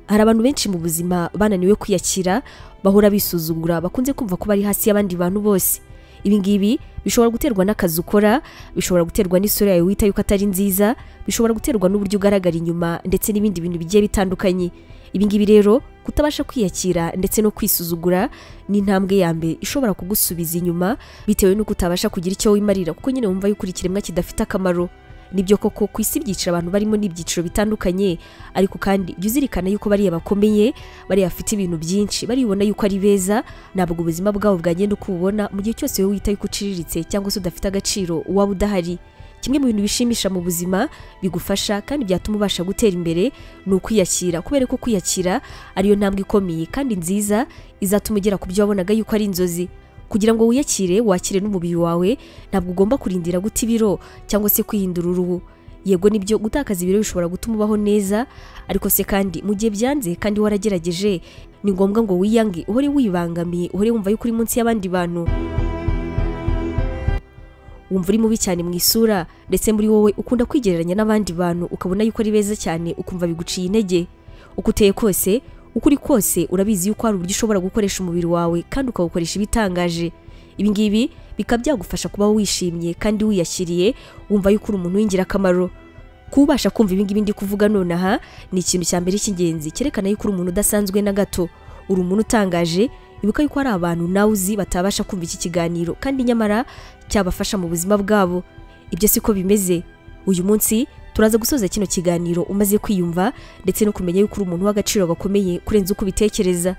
hari abantu benshi mu buzima bananiwe kwiyakira bahora bisuzugura bakunze kumva ko bari hasi y'abandi bantu bose ibi ngibi bishobora guterwa n'akazi ukora bishobora guterwa n'isura yawe wita yuko atari nziza bishobora guterwa n'uburyo ugaragara inyuma ndetse n'ibindi bintu bigiye bitandukanye ibi ngibi rero kutabasha kwiyakira ndetse no kwisuzugura ni intambwe ya mbere ishobora kugusubiza inyuma bitewe n'uko utabasha kugira icyo wimarira kuko nyine wumva yuko uri ikiremwa kidafite akamaro nibyo koko ku isi ibyiciro abantu barimo n'ibyiciro bitandukanye ariko kandi jya uzirikana yuko bariya bakomeye bariya bafite ibintu byinshi baribona yuko ari beza ntabwo ubuzima bwabo bwagenda uko ububona mu gihe cyose wowe wita yuko uciriritse cyangwa se udafite agaciro waba udahari kimwe mu bintu bishimisha mu buzima bigufasha kandi byatuma ubasha gutera imbere ni ukwiyakira kubera ko kwiyakira ariyo ntambwe ikomeye kandi nziza izatuma ugera ku byo wabonaga yuko ari inzozi kugira ngo wiyakire wakire n'umubiri wawe ntabwo ugomba kurindira guta ibiro cyangwa se kwihindura uruhu yego nibyo gutakaza ibiro bishobora gutuma ubaho neza ariko se kandi mu gihe byanze kandi waragerageje ni ngombwa ngo wiyange uhore wibangamiye uhore wumva yuko uri munsi y'abandi bantu wumva uri mubi cyane mu isura ndetse muri wowe ukunda kwigereranya n'abandi bantu ukabona yuko ari beza cyane ukumva biguciye intege uko uteye kose uko uri kose urabizi yuko hari uburyo ushobora gukoresha umubiri wawe kandi ukawukoresha ibitangaje ibi ngibi bikaba byagufasha kuba wishimye kandi wiyashyiriye wumva yuko uri umuntu w'ingirakamaro kuba ubasha kumva ibi ngibi ndi kuvuga nonaha ni ikintu cya mbere cy'ingenzi cyerekana yuko uri umuntu udasanzwe na gato uri umuntu utangaje ibuka yuko hari abantu nawe uzi batabasha kumva iki kiganiro kandi nyamara cyabafasha mu buzima bwabo ibyo siko bimeze uyu munsi turaza gusoza kino kiganiro umaze kwiyumva ndetse no kumenya yuko uri umuntu w'agaciro gakomeye kurenza uko ubitekereza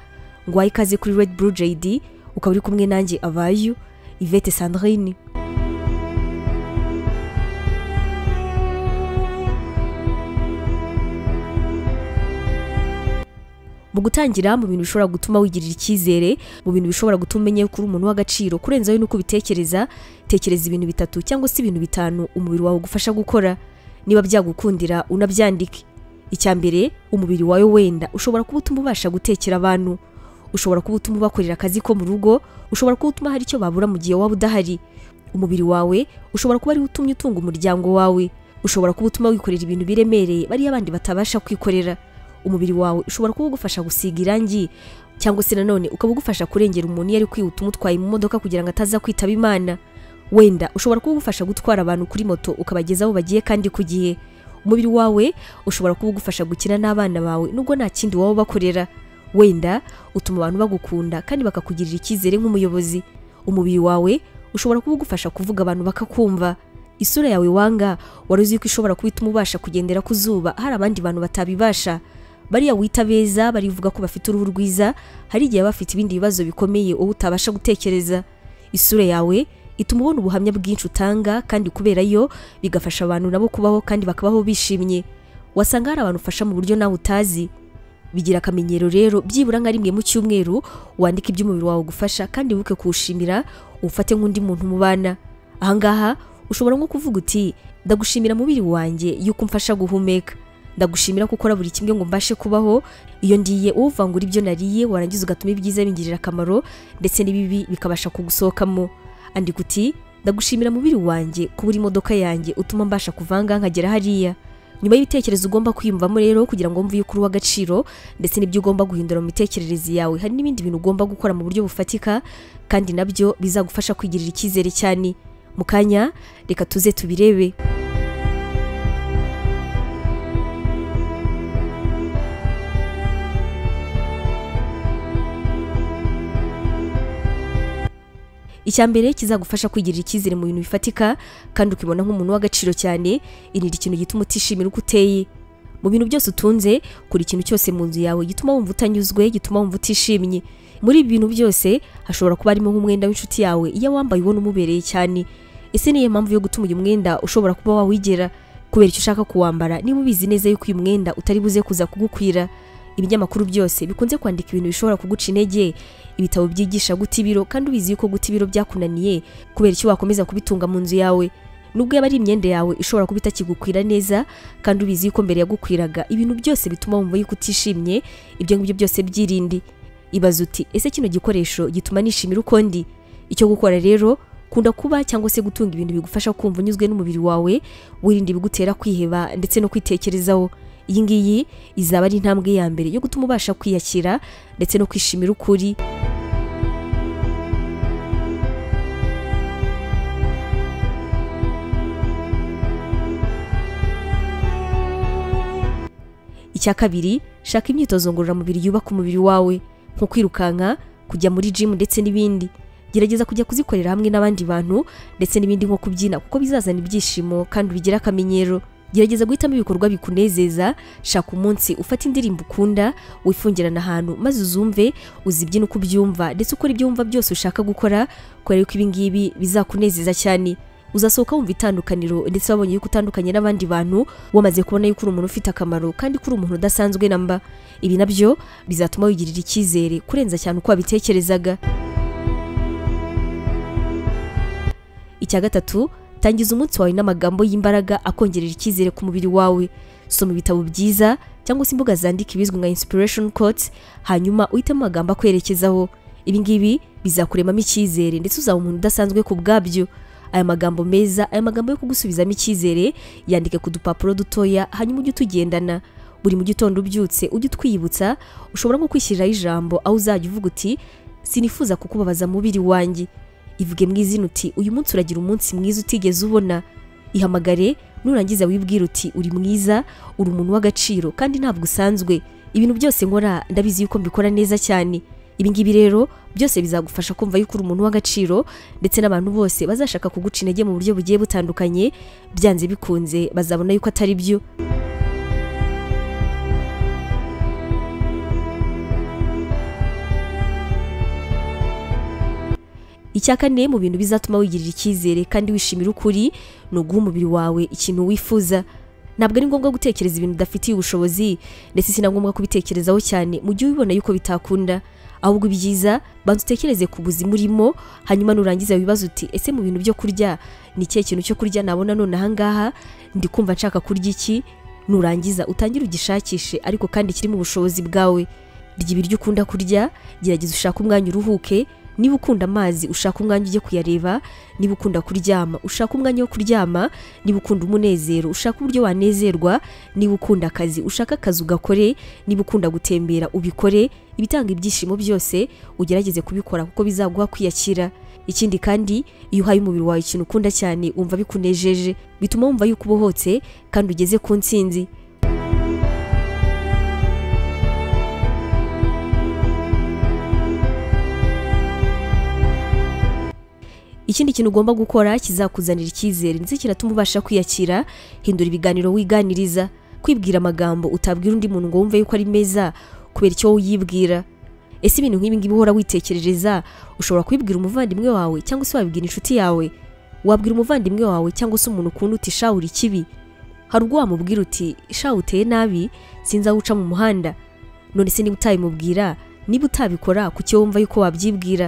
ngo wahe ikaze kuri redi buru jayidi ukaba uri kumwe nanjye abayu ivete sandrine mu gutangira mu bintu bishobora gutuma wigirira icyizere mu bintu bishobora gutuma umenya ko uri umuntu w'agaciro kurenza we n'uko ubitekereza tekereza ibintu bitatu cyangwa se ibintu bitanu umubiri wawe ugufasha gukora niba byagukundira unabyandike icya mbere umubiri wawe wenda ushobora kuba utuma ubasha gutekera abantu ushobora kuba utuma ubakorera akazi ko mu rugo ushobora kuba utuma hari icyo babura mu gihe waba udahari umubiri wawe ushobora kuba ariwo utumye utunga umuryango wawe ushobora kuba utuma wikorera ibintu biremereye bariya abandi batabasha kwikorera umubiri wawe ushobora kuba ugufasha gusiga irangi cyangwa se nanone ukaba ugufasha kurengera umuntu iyo ari kwihuta umutwaye mu modoka kugira ngo ataza kwitaba imana wenda ushobora kuba ugufasha gutwara abantu kuri moto ukabageza aho bagiye kandi ku gihe umubiri wawe ushobora kuba ugufasha gukina n'abana bawe nubwo nta kindi waba ubakorera wenda utuma abantu bagukunda kandi bakakugirira icyizere nk'umuyobozi umubiri wawe ushobora kuba ugufasha kuvuga abantu bakakumva isura yawe wanga wari uzi ko ishobora kuba ituma ubasha kugendera ku zuba hari abandi bantu batabibasha bariya wita beza barivuga ko bafite uruhu rwiza hari igihe baba bafite ibindi bibazo bikomeye wowe utabasha gutekereza isura yawe ituma ubona ubuhamya bwinshi utanga kandi kubera yo bigafasha abantu nabo kubaho kandi bakabaho bishimye wasanga hari abantu ufasha mu buryo nawe utazi bigira akamenyero rero byibura nka rimwe mu cyumweru wandika ibyo umubiri wawe ugufasha kandi wibuke kuwushimira ufate nk'undi muntu mubana ahangaha ushobora nko kuvuga uti ndagushimira mubiri wanjye yuko umfasha guhumeka ndagushimira ko ukora buri kimwe ngo mbashe kubaho iyo ndiye uvangura ibyo nariye warangiza ugatuma ibyiza bingirira akamaro ndetse n'ibibi bikabasha kugusohokamo andika uti ndagushimira mubiri wanjye kubura imodoka yanjye utuma mbasha kuvanga nkagera hariya nyuma y'ibitekerezo ugomba kwiyumvamo rero kugira ngo wumve yuko uri uw'agaciro ndetse n'ibyo ugomba guhindura mu mitekerereze yawe hari n'ibindi bintu ugomba gukora mu buryo bufatika kandi nabyo bizagufasha kwigirira icyizere cyane mu kanya reka tuze tubirebe icya mbere kizagufasha kwigirira icyizere mu bintu bifatika kandi ukibona nk'umuntu w'agaciro cyane irinde ikintu gituma utishimira uko uteye mu bintu byose utunze kuri ikintu cyose mu nzu yawe gituma wumva utanyuzwe gituma wumva utishimye muri ibi bintu byose hashobora kuba harimo nk'umwenda w'inshuti yawe iyo wambaye ubona umubereye cyane ese niyo mpamvu yo gutuma uyu mwenda ushobora kuba wawigera kubera icyo ushaka kuwambara niba ubizi neza yuko uyu mwenda utari buze kuza kugukwira ibinyamakuru byose bikunze kwandika ibintu bishobora kuguca intege ibitabo byigisha guta ibiro kandi ubizi yuko guta ibiro byakunaniye kubera icyo wakomeza kubitunga mu nzu yawe nubwo yaba ari imyenda yawe ishobora kuba itakigukwira neza kandi ubizi yuko mbere yagukwiraga ibintu byose bituma wumva yuko utishimye ibyo ngibyo byose byirinde ibaza uti ese kino gikoresho gituma nishimira uko ndi icyo gukora rero kunda kuba cyangwa se gutunga ibintu bigufasha kumva unyuzwe n'umubiri wawe wirinda ibigutera kwiheba ndetse no kwitekerezaho iyi ngiyi izaba ari intambwe ya mbere yo gutuma ubasha kwiyakira ndetse no kwishimira ukuri icya kabiri shaka imyitozo ngororamubiri yubaka umubiri wawe nko kwirukanka kujya muri jimu ndetse n'ibindi gerageza kujya kuzikorera hamwe n'abandi bantu ndetse n'ibindi nko kubyina kuko bizazana ibyishimo kandi ubigira akamenyero gerageza guhitamo ibikorwa bikunezeza shaka umunsi ufata indirimbo ukunda wifungirana ahantu maze uzumve uzibyina uko ubyumva ndetse ukora ibyo wumva byose ushaka gukora kubera yuko ibi ngibi bizakunezeza cyane uzasohoka wumva itandukaniro ndetse wabonye yuko utandukanye n'abandi bantu wamaze kubona yuko uri umuntu ufite akamaro kandi ko uri umuntu udasanzwe namba ibi nabyo bizatuma wigirira icyizere kurenza cyane uko wabitekerezaga icya gatatu tangiza umunsi wawe n'amagambo y'imbaraga akongerera icyizere ku mubiri wawe soma ibitabo byiza cyangwa se imbuga zandika ibizwi nka inspiration quotes hanyuma uhitemo amagambo akwerekezaho ibi ngibi bizakuremamo icyizere ndetse uzaba umuntu udasanzwe ku bwabyo aya magambo meza aya magambo yo kugusubizamo icyizere yandike ku dupapuro dutoya hanyuma ujye utugendana buri mu gitondo ubyutse ujye utwiyibutsa ushobora nko kwishyiriraho ijambo aho uzajya uvuga uti sinifuza kukubabaza mubiri wanjye ivuge mu izina uti uyu munsi uragira umunsi mwiza utigeze ubona ihamagare nurangiza wibwire uti uri mwiza uri umuntu w'agaciro kandi ntabwo usanzwe ibintu byose nkora ndabizi yuko mbikora neza cyane ibi ngibi rero byose bizagufasha kumva yuko uri umuntu w'agaciro ndetse n'abantu bose bazashaka kuguca intege mu buryo bugiye butandukanye byanze bikunze bazabona yuko atari byo icya kane mu bintu bizatuma wigirira icyizere kandi wishimira ukuri ni uguha umubiri wawe ikintu wifuza ntabwo ari ngombwa gutekereza ibintu udafitiye ubushobozi ndetse si na ngombwa kubitekerezaho cyane mu gihe ubibona yuko bitakunda ahubwo ibyiza banza utekereze ku buzima urimo hanyuma nurangiza wibaze uti ese mu bintu byo kurya ni ikihe kintu cyo kurya nabona none ahangaha ndi kumva nshaka kurya iki nurangiza utangire ugishakishe ariko kandi kiri mu bushobozi bwawe rya ibiryo ukunda kurya gerageza ushake umwanya uruhuke niba ukunda amazi ushaka umwanya ujye kuyareba niba ukunda kuryama ushaka umwanya wo kuryama niba ukunda umunezero ushaka uburyo wanezerwa niba ukunda akazi ushaka akazi ugakore niba ukunda gutembera ubikore ibitanga ibyishimo byose ugerageze kubikora kuko bizaguha kwiyakira ikindi kandi iyo uhaye umubiri wawe ikintu ukunda cyane wumva bikunejeje bituma wumva yuko ubohotse kandi ugeze ku ntsinzi ikindi kintu ugomba gukora kizakuzanira icyizere ndetse kiratuma ubasha kwiyakira hindura ibiganiro wiganiriza kwibwira amagambo utabwira undi muntu ngo wumve yuko ari meza kubera icyo wowe uyibwira ese ibintu nk'ibi ngibi uhora witekerereza ushobora kubibwira umuvandimwe wawe cyangwa se wabibwira inshuti yawe wabwira umuvandimwe wawe cyangwa se umuntu ukunda uti shawura ikibi hari ubwo wamubwira uti shawu uteye nabi sinzi aho uca mu muhanda none se niba utabimubwira niba utabikora kuki wumva yuko wabyibwira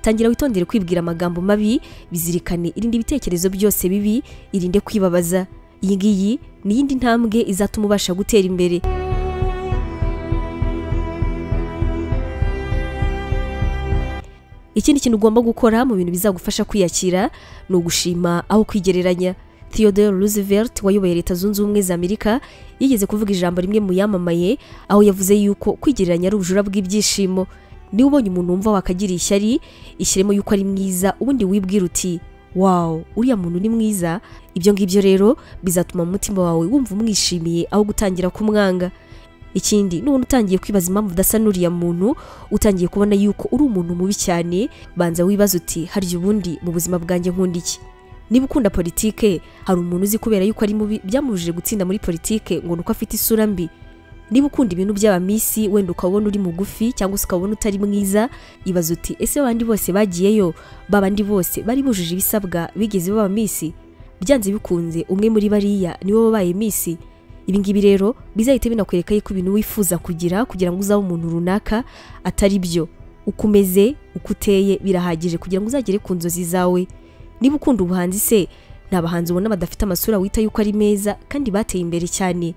tangira witondere kwibwira amagambo mabi bizirikane irinde ibitekerezo byose bibi irinde kwibabaza iyi ngiyi ni iyindi ntambwe izatuma ubasha gutera imbere ikindi kintu ugomba gukora mu bintu bizagufasha kwiyakira ni ugushima aho kwigereranya Theodore Roosevelt wayoboye leta zunze ubumwe za Amerika yigeze kuvuga ijambo rimwe mu yamamaye aho yavuze yuko kwigereranya ari ubujura bw'ibyishimo niba ubonye umuntu wumva wakagira ishyari ishyiremo yuko ari mwiza ubundi wibwira uti wawu uriya muntu ni mwiza ibyo ngibyo rero bizatuma mu mutima wawe wumva umwishimiye aho gutangira kumwanga ikindi nubona utangiye kwibaza impamvu udasa n'uriya muntu utangiye kubona yuko uri umuntu mubi cyane banza wibaza uti harya ubundi mu buzima bwanjye nkunda iki niba ukunda politike hari umuntu uzi kubera yuko ari mubi byamubujije gutsinda muri politike ngo ni uko afite isura mbi niba ukunda ibintu by'abamisi wenda ukabona uri mugufi cyangwa se ukabona utari mwiza ibaza uti ese abandi bose bagiyeyo babandi bose bari bujuje ibisabwa bigeze baba misi byanze bikunze umwe muri bariya niwe wabaye misi ibi ngibi rero bizahita binakwereka yuko ibintu wifuza kugira kugira ngo uzabe umuntu runaka atari byo uko umeze uko uteye birahagije kugira ngo uzagere ku nzozi zawe niba ukunda ubuhanzi se ni abahanzi ubona badafite amasura wita yuko ari meza kandi bateye imbere cyane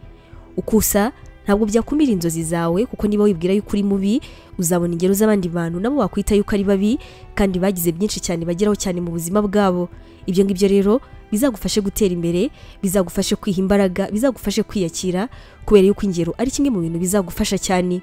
ukusa ntabwo byakumira inzozi zawe kuko niba wibwira yuko uri mubi uzabona ingero z'abandi bantu nabo wakwita yuko ari babi kandi bagize byinshi cyane bageraho cyane mu buzima bwabo ibyo ngibyo rero bizagufashe gutera imbere bizagufashe kwiha imbaraga bizagufashe kwiyakira kubera yuko ingero ari kimwe mu bintu bizagufasha cyane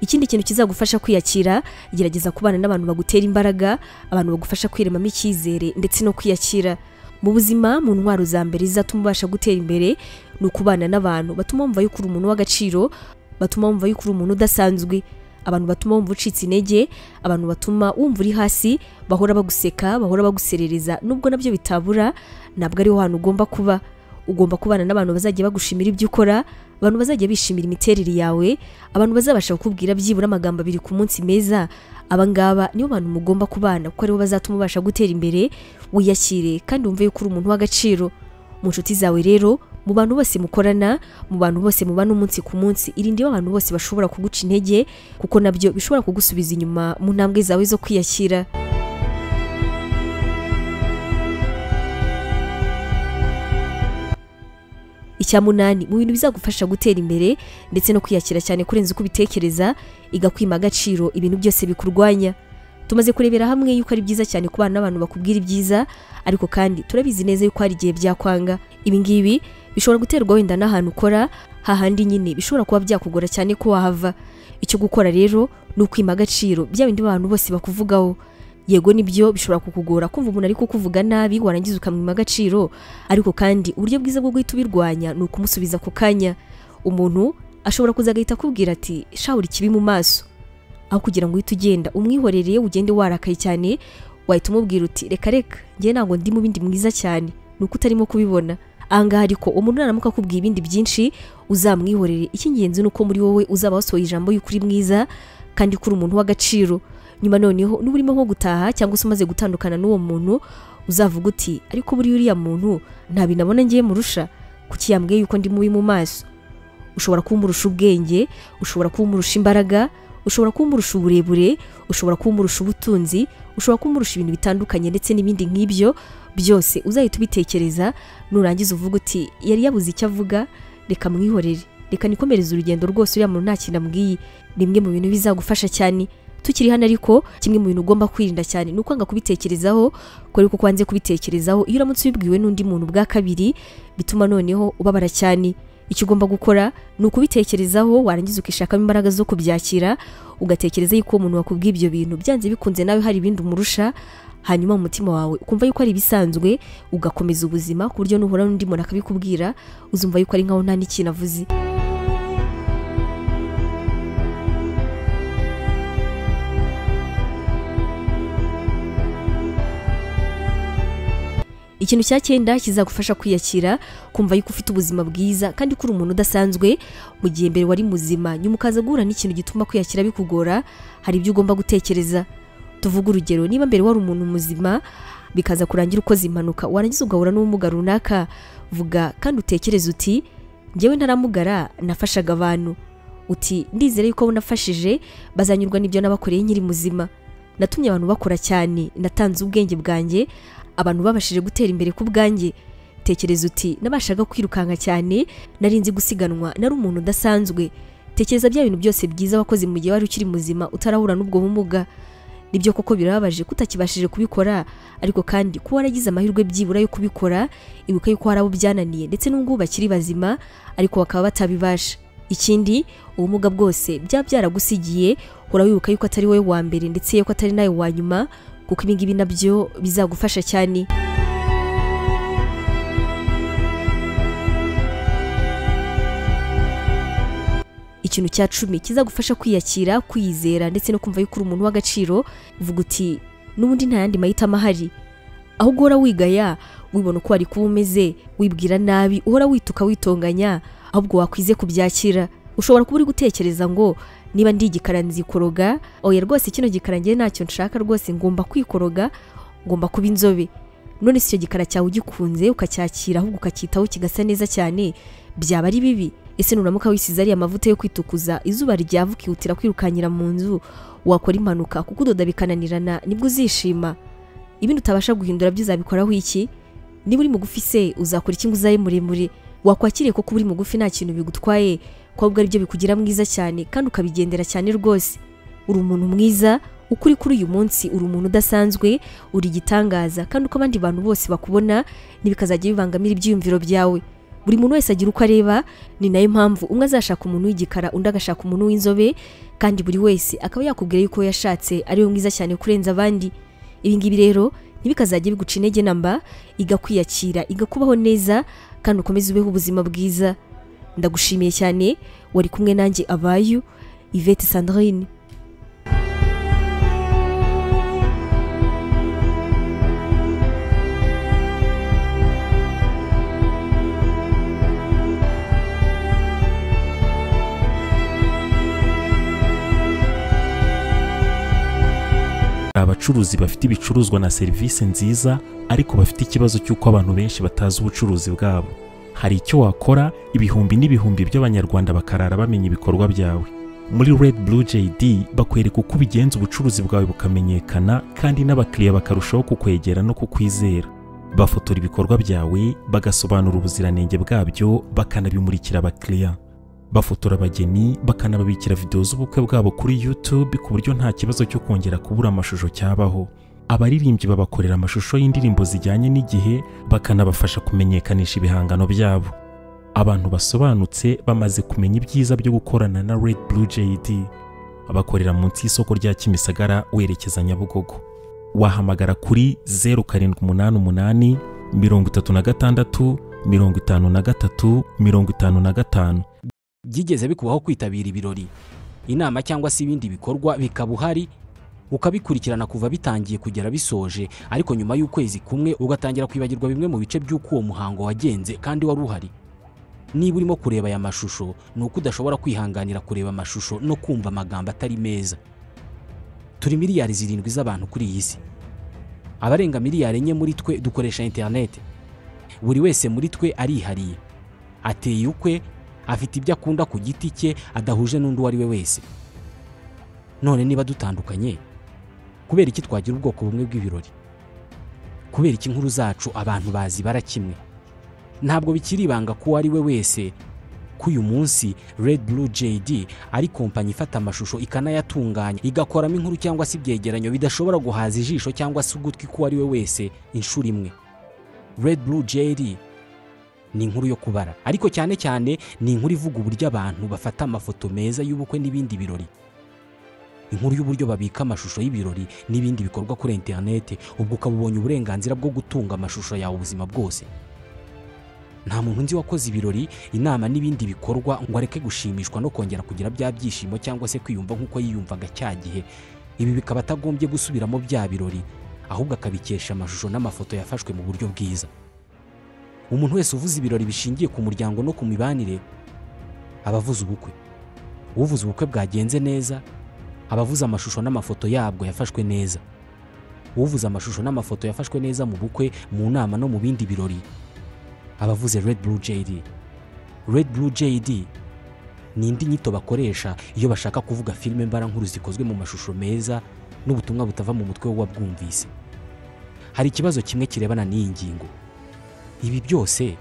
ikindi kintu kizagufasha kwiyakira gerageza kubana n'abantu bagutera imbaraga abantu bagufasha kwiremamo icyizere ndetse no kwiyakira mu buzima mu ntwaro za mbere zizatuma ubasha gutera imbere ni ukubana n'abantu batuma wumva yuko uri umuntu w'agaciro batuma wumva yuko uri umuntu udasanzwe abantu batuma wumva ucitse intege abantu batuma wumva uri hasi bahora baguseka bahora baguserereza nubwo nabyo bitabura ntabwo ariho hantu ugomba kuba ugomba kubana n'abantu bazajya bagushimira ibyo ukora abantu bazajya bishimira imiterere yawe abantu bazabasha kukubwira byibura amagambo abiri ku munsi meza abangaba nibo bantu mugomba kubana kuko aribo bazatuma ubasha gutera imbere wiyakire kandi wumve yuko uri umuntu w'agaciro mu nshuti zawe rero mu bantu bose mukorana mu bantu bose mubana umunsi ku munsi irinde abantu bose bashobora kuguca intege kuko nabyo bishobora kugusubiza inyuma mu ntambwe zawe zo kwiyakira icya munani mu bintu bizagufasha gutera imbere ndetse no kwiyakira cyane kurenza uko ubitekereza igakwima agaciro ibintu byose bikurwanya tumaze kurebera hamwe yuko ari byiza cyane kubana n'abantu bakubwira ibyiza ariko kandi turabizi neza yuko hari igihe byakwanga ibi ngibi bishobora guterwa wenda n'ahantu ukora hahandi nyine bishobora kuba byakugora cyane ko wahava icyo gukora rero ni ukwima agaciro bya bindi abantu bose bakuvugaho yego nibyo bishobora kukugora kumva umuntu ari kukuvuga nabi warangiza ukamwima agaciro ariko kandi uburyo bwiza bwo guhita ubirwanya ni ukumusubiza ako kanya umuntu ashobora kuza agahita akubwira ati shawuri kibi mu maso aho kugira ngo uhite ugenda umwihorereye ugende warakaye cyane wahita umubwira uti reka reka njye ntabwo ndi mu bindi mwiza cyane ni uko utarimo kubibona ahangaha ariko umuntu naramuka akubwiye ibindi byinshi uzamwihorere icy'ingenzi ni uko muri wowe uzaba wasohoye ijambo y'uko uri mwiza kandi ko uri umuntu w'agaciro nyuma noneho niba urimo nko gutaha cyangwa se umaze gutandukana n'uwo muntu uzavuga uti ariko buriya uriya muntu nta bintu abona ngiye murusha kuki yambwiye yuko ndi mubi mu maso ushobora kumurusha ubwenge ushobora kumurusha imbaraga ushobora kumurusha uburebure ushobora kumurusha ubutunzi ushobora kumurusha ibintu bitandukanye ndetse n'ibindi nk'ibyo byose uzahita ubitekereza nurangiza uvuga uti yari yabuze icyo avuga reka mwihorere reka nikomereze urugendo rwose uriya muntu nta kintu amubwiye ni bimwe mu bintu bizagufasha cyane tukiri hano ariko kimwe mu bintu ugomba kwirinda cyane ni ukwanga kubitekerezaho kubera ko kwanze kubitekerezaho iyo uramutse ubibwiwe n'undi muntu bwa kabiri bituma noneho ubabara cyane icyo ugomba gukora ni ukubitekerezaho warangiza ukishakamo imbaraga zo kubyakira ugatekereza yuko uwo muntu wakubwiye ibyo bintu byanze bikunze nawe hari ibindi umurusha hanyuma mu mutima wawe ukumva yuko ari ibisanzwe ugakomeza ubuzima ku buryo nuhura n'undi muntu akabikubwira uzumva yuko ari nkaho nta n'ikintu avuze ikintu cya cyenda kizagufasha kwiyakira kumva yuko ufite ubuzima bwiza kandi ko uri umuntu udasanzwe mu gihe mbere wari muzima nyuma ukaza guhura n'ikintu gituma kwiyakira bikugora hari ibyo ugomba gutekereza tuvuge urugero niba mbere wari umuntu muzima bikaza kurangira ukoze impanuka warangiza ugahura n'ubumuga runaka vuga kandi utekereze uti ngewe ntaramugara nafashaga abantu uti ndizere yuko abo nafashije bazanyurwa n'ibyo nabakoreye nkiri muzima natumye abantu bakora cyane natanze ubwenge bwanjye abantu babashije gutera imbere ku bwanjye tekereza uti nabashaga kwirukanka cyane nari nzi gusiganwa nari umuntu udasanzwe tekereza bya bintu byose byiza wakoze mu gihe wari ukiri muzima utarahura n'ubwo bumuga nibyo koko birababaje kutakibashije kubikora ariko kandi kuba waragize amahirwe byibura yo kubikora ibuka yuko hari abo byananiye ndetse n'ubwo bakiri bazima ariko bakaba batabibasha ikindi ubumuga bwose byaba byaragusigiye uhora wibuka yuko atari wowe wa mbere ndetse yuko atari nawe wa nyuma kuko ibingibi nabyo bizagufasha cyane ikintu cya cumi kizagufasha kwiyakira kwiyizera ndetse no kumva yuko uri umuntu w'agaciro uvuga uti n'ubundi nta yandi mahitamo ahari aho uhora wigaya wibona uko wari kuba umeze wibwira nabi uhora wituka witonganya ahubwo wakwize kubyakira ushobora kuba uri gutekereza ngo niba ndi igikara nzikoroga oya rwose kino gikara ngewe ntacyo nshaka rwose ngomba kwikoroga ngomba kuba inzobe none si icyo gikara cyawe ugikunze ukacyakira ahubwo ukacyitaho kigasa neza cyane byaba ari bibi ese nuramuka wisize ariya amavuta yo kwitukuza izuba ryava ukihutira kwirukanyira mu nzu wakora impanuka kuko udoda bikananirana nibwo uzishima ibindi utabasha guhindura byo uzabikoraho iki niba uri mugufi se uzakora iki ngo uzabe muremure wakwakiriye kuko uri mugufi nta kintu bigutwaye ko ahubwo ari byo bikugira mwiza cyane kandi ukabigendera cyane rwose uri umuntu mwiza ukuri kuri uyu munsi uri umuntu udasanzwe uri igitangaza kandi uko abandi bantu bose bakubona ntibikazajya bibangamira ibyiyumviro byawe buri muntu wese agira uko areba ni nayo mpamvu umwe azashaka umuntu w'igikara undi agashaka umuntu w'inzobe kandi buri wese akaba yakubwira yuko uwo yashatse ari we mwiza cyane kurenza abandi ibi ngibi rero ntibikazajye biguca intege namba igakwiyakira igakubaho neza kandi ukomeze ubeho ubuzima bwiza ndagushimiye cyane wari kumwe nanjye abayu Yvette Sandrine hari abacuruzi bafite ibicuruzwa na serivisi nziza ariko bafite ikibazo cy'uko abantu benshi batazi ubucuruzi bwabo hari icyo wakora ibihumbi n'ibihumbi by'abanyarwanda bakarara bamenya ibikorwa byawe muri red blue jd bakwereka uko ubigenza ubucuruzi bwawe bukamenyekana kandi n'abakiriya bakarushaho kukwegera no kukwizera bafotora ibikorwa byawe bagasobanura ubuziranenge bwabyo bakanabimurikira abakiriya bafotora abageni bakanababikira videwo z'ubukwe bwabo kuri YouTube ku buryo nta kibazo cyo kongera kubura amashusho cyabaho abaririmbyi babakorera amashusho y'indirimbo zijyanye n'igihe bakanabafasha kumenyekanisha ibihangano byabo abantu basobanutse bamaze kumenya ibyiza byo gukorana na Red Blue JD bakorera munsi y'isoko rya Kimisagara werekeza Nyabugogo wahamagara kuri 0788 36 53 55 byigeze bikubaho kwitabira ibirori inama cyangwa se ibindi bikorwa bikaba uhari ukabikurikirana kuva bitangiye kugera bisoje ariko nyuma y'ukwezi kumwe ugatangira kwibagirwa bimwe mu bice by'uko uwo muhango wagenze kandi wari uhari niba urimo kureba aya mashusho ni uko udashobora kwihanganira kureba amashusho no kumva amagambo atari meza turi miliyari zirindwi z'abantu kuri iyi si abarenga miliyari enye muri twe dukoresha interineti buri wese muri twe arihariye ateye ukwe afite ibyo akunda ku giti cye adahuje n'undi uwo ari we wese none niba dutandukanye kubera iki twagira ubwoko bumwe bw'ibirori kubera iki inkuru zacu abantu bazibara kimwe ntabwo bikiri ibanga ko uwo ari we wese ko uyu munsi Red Blue JD ari kompanyi ifata amashusho ikanayatunganya igakoramo inkuru cyangwa se ibyegeranyo bidashobora guhaza ijisho cyangwa se ugutwi k'uwo ari we wese inshuro imwe Red Blue JD ni inkuru yo kubara ariko cyane cyane ni inkuru ivuga uburyo abantu bafata amafoto meza y'ubukwe n'ibindi birori inkuru y'uburyo babika amashusho y'ibirori n'ibindi bikorwa kuri interinete ubwo ukaba ubonye uburenganzira bwo gutunga amashusho yawe ubuzima bwose nta muntu nzi wakoze ibirori inama n'ibindi bikorwa ngo areke gushimishwa no kongera kugira bya byishimo cyangwa se kwiyumva nk'uko yiyumvaga cya gihe ibi bikaba atagombye gusubiramo bya birori ahubwo akabikesha amashusho n'amafoto yafashwe mu buryo bwiza umuntu wese uvuze ibirori bishingiye ku muryango no ku mibanire aba avuze ubukwe uvuze ubukwe bwagenze neza aba avuze amashusho n'amafoto yabwo yafashwe neza uvuze amashusho n'amafoto yafashwe neza mu bukwe mu nama no mu bindi birori aba avuze red blue jd red blue jd ni indi nyito bakoresha iyo bashaka kuvuga filime mbarankuru zikozwe mu mashusho meza n'ubutumwa butava mu mutwe w'uwabwumvise hari ikibazo kimwe kirebana n'iyi ngingo ibi byose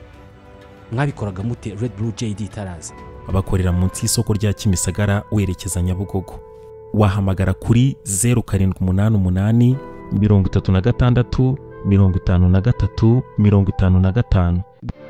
mwabikoraga mute red blue jd itaraza bakorera munsi y'isoko rya Kimisagara werekeza Nyabugogo wahamagara kuri 0788 36 53 55